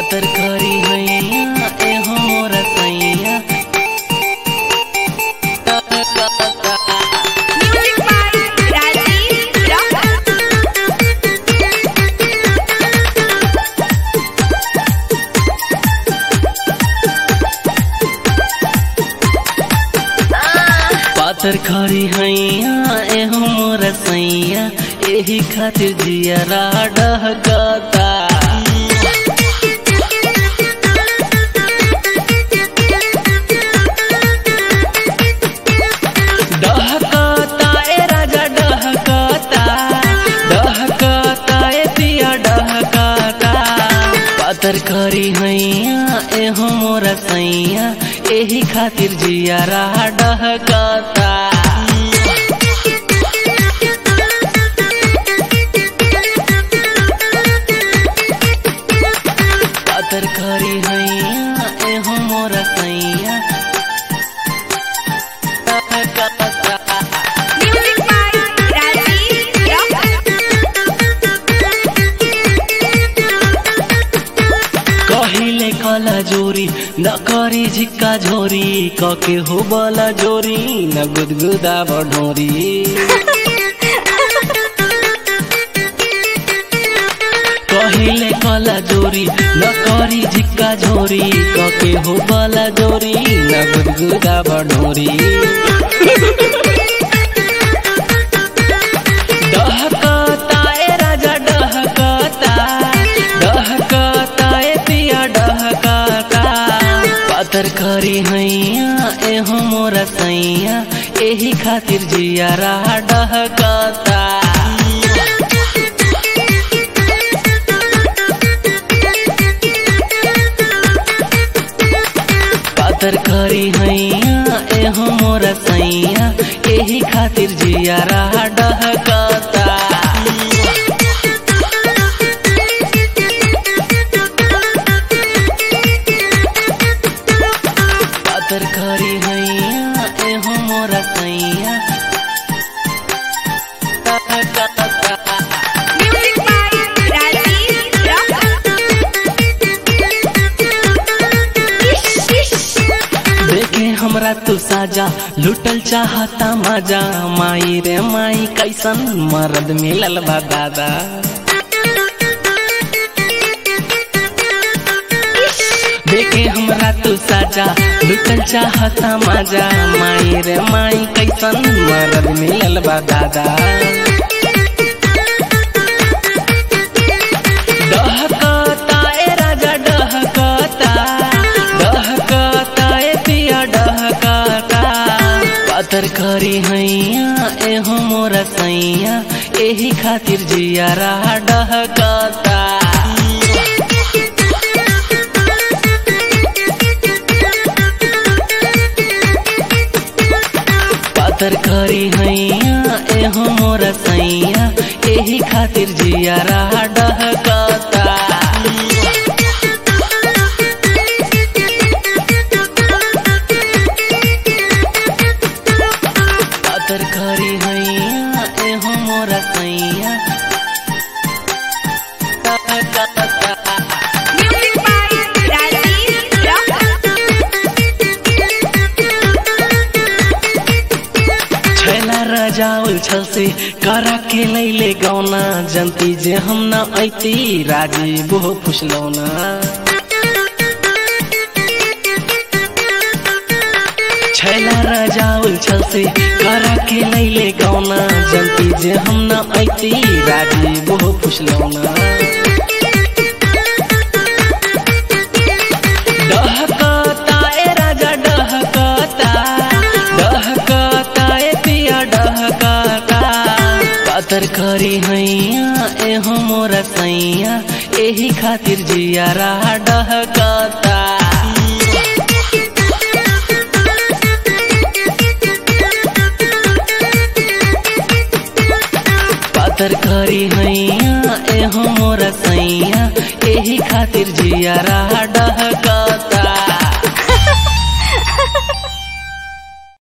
पातर करी हैया एहो मोर सैया Music by Rajiv Rock. पातर खरी हैया एहो मोर सैया एही खातिर जियरा डहकता डहकता ए राजा डहकता डहकता ए पिया डहकता पातर खरी हैया एहो मोर सैया एही खातिर जियरा डहकता पातर खरी हैया एहो मोर सैया डहकता Music by Rajiv Rock. कहिले कला जोरी न करी झिक्का झोरी कके हो बला जोरी न गुदगुदा बढोरी कहिले कला जोरी न करी झिक्का झोरी कके हो बला जोरी न गुदगुदा बढोरी डहकता ए राजा डहकता डहकता ए पिया डहकता पातर खरी हैया एहो मोर सैया एही खातिर जियारा डहकता पातर खरी हैया एहो मोर सैया एही खातिर जियारा डहकता पातर खरी हैया एहो मोर सैया डहकता Music by Rajiv Rock. देखे हमरा तू साजा लुटल चाहता मजा माई रे माई कैसन मर्द मिलल बा दादा देखे हमरा तू साजा लुटल चाहता मजा माई रे माई कैसन मर्द मिलल बा दादा डहकता ए राजा डहकता डहकता ए पिया डहकता पातर खरी हैया एहो मोर सैया एही खातिर जियारा डहकता पातर खरी हैया एहो मोर सैया एही खातिर जियारा डहकता पातर खरी हैया एहो मोर सैया डहकता Music by Rajiv Rock. छैला रजाउल छल से करा के लैले गौना जनती जे हम न ऐती राजी बहु फुसलौना छैला रजाउल छल से करा के लैले गौना जनती जे हम न ऐती राजी बहु फुसलौना डहकता ए राजा डहकता डहकता ए पिया डहकता पातर खरी हैया एहो मोर सैया एही खातिर जियारा डहकता पातर खरी हैया एहो मोर सैया एही खातिर जियारा